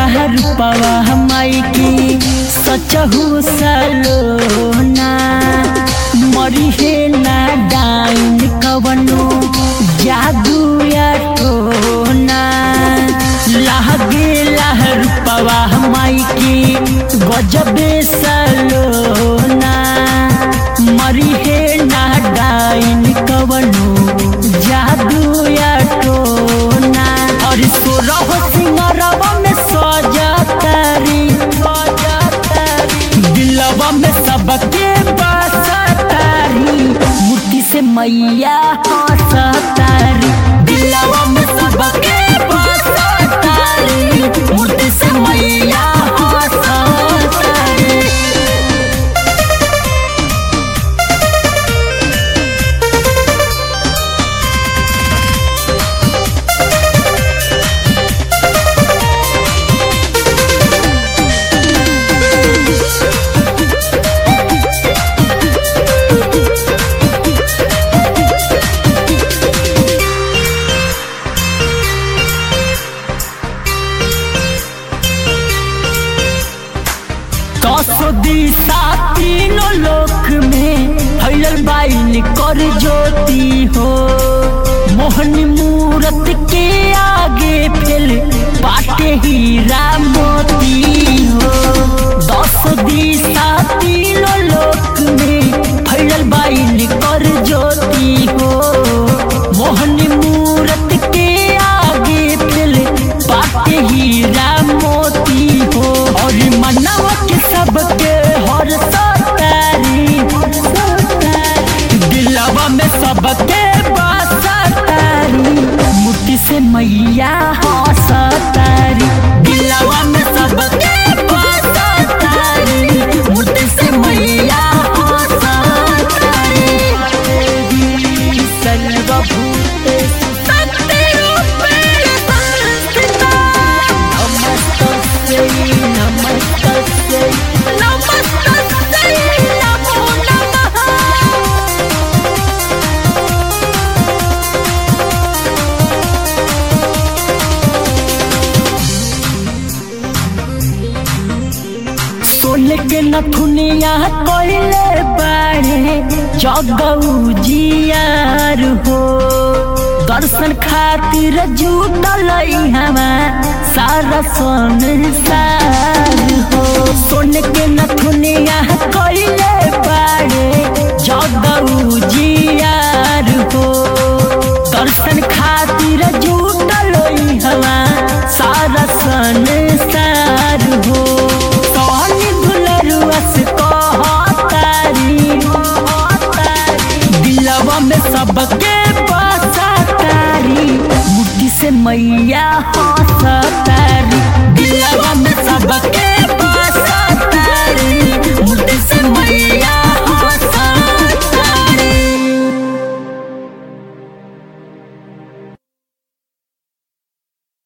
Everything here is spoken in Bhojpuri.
रूपवा हमाई की सचहु सलोना मरी हे ना डाइन कवनो जादू या टोना लागे लाह रूपवा हमाई की गजबे सलोना मरी हे ना डाइन कवनो जादू या टोना और सोरह सिंगरवा में सजतारी दिलवा में सबके बसतारी मूर्ति से मैया हंसतारी दिलवा में सबके बसतारी मूर्ति से मैया हंसतारी दसो दिशा तीनों लोक में फैलल बाइन कर ज्योति हो मोहनी मूरत के आगे फेल बाटे हीरा मोती हो दसो दिशा तीनों लोक में फैलल बाइन कर ज्योति हो मोहनी मूरत के आगे फेल बाटे हीरा मोती हो और मनवा के सबके हर सतारी दिलवा में सबके बसतारी मुट्ठी से मैया हंसतारी दिलवा में सबके बसतारी मुट्ठी से मैया हंसतारी सर्वभूते नमस्तस्यै नमस्तस्यै नमस्तस्यै नमो नमः सोने के नथुनिया कोइले बाड़े जगऊ जियार हो दर्शन खातिर जुटल हमा सारा संसार हो सोने के नथुनिया कोइले बाड़े जगऊ